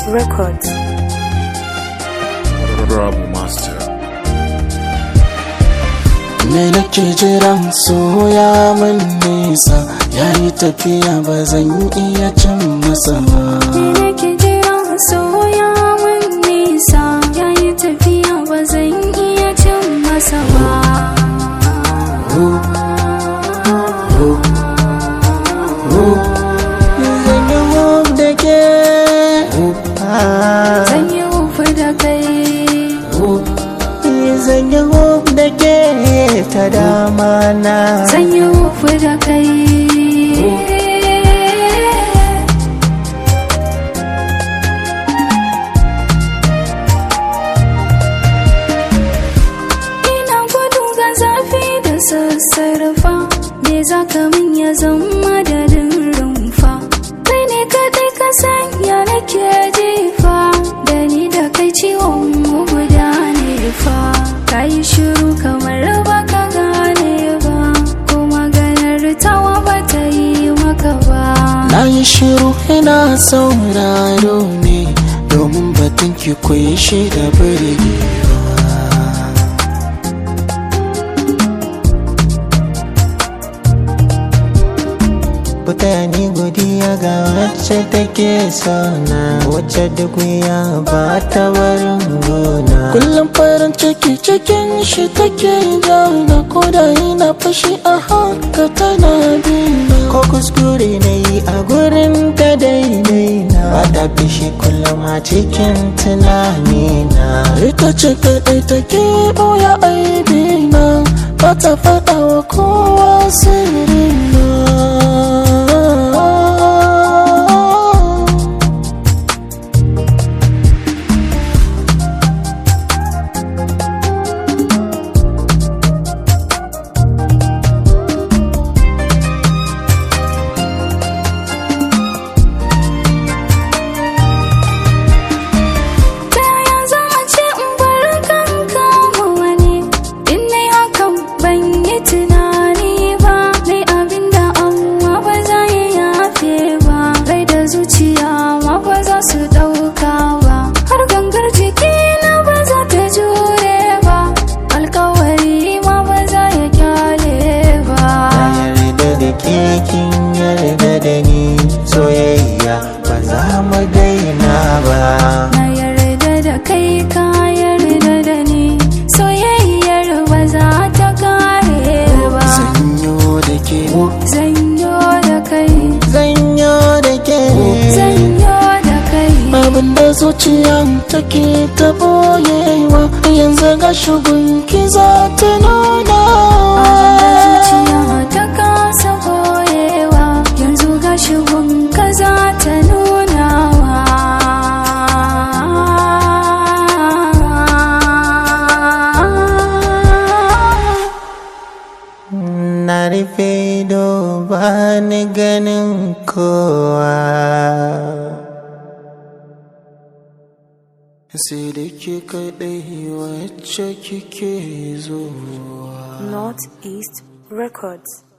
Records. Bravo Master. Me nake jiran soya min nisa yayi tafiya ba zan iya cin masa ba. Me nake jira soya mun nisa yayi tafiya ba zan iya cin masa ba. Zan yi hub da ke. Ah, Zan yi wufi da kai. Zan yi hub da ke ta dama na. Zan yi wufi da kai. Ina gudu ga zafi da sassarfa Me za ka min ya zama da rumfa Kai ne kaɗai ka sanya nake jefa Da ni da kai ciwon mu guda ne fa Ka yi shiru kamar ba ka gane ba Ko maganar tawa ba ta yi maka ba Na yi shiru ina sauraro ne domin batun ki koyi shi da birgewa. Kuta ni godiya ga wacce take sona wacce duk ya ba ta barin gona. Kullum farin ciki cikin shi take jauna ko da ina fashi a haka tana bina. Ko kuskure na yi a gurin ta daidai na. Ba ta fishi kullum a cikin tunanina. Ita ce kaɗai take ɓoya aibina. Ba ta faɗa wa kowa sirrina. Ta yaya za a ce in bar kanka ma wani In nai hakan ban yi tunani ba Nai abin da amma ba za ya yafe ba Rai da zuciya ma ba za su ɗauka ba Har gangar jiki na ba za ta jure ba Alkawari ma ba za ya kyale ba Na yarda da ke kin yarda da ni soyayya ba za mu daina ba. Na yarda da kai ka yarda da ni Soyayyar ba za ta kare ba Zanyo da ke, Zanyo da kai zanyo da ke. Zanyo da kai Abin da zuciya take ta boyewa yanzu ga shugun ki za ta nuna. zuciya ta kasa boyewa Yanzu ga shigun ka za ta nunawa Na rufe ido ba ni ganin kowa. sai da ke kaɗai wacce kike zuwa Northeast Records